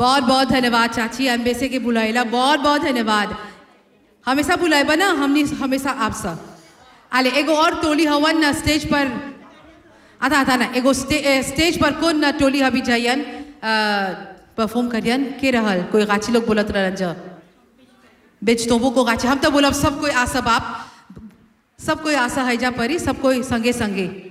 बहुत बहुत धन्यवाद चाची अम्बेसे के बुलाइला बहुत बहुत धन्यवाद हमेशा बुलाएबा ना हमनी हमेशा आप सब आले एगो और टोली हवन ना स्टेज पर आता आता ना एगो स्टे, ए, स्टेज पर कौन ना टोली अभी जाइयन परफॉर्म करियन के रहल कोई गाची लोग बोलत रहन जा बेच तोबो को गाची हम तो बोलब सब कोई आसा बाप सब कोई आशा है जा परी सब कोई संगे संगे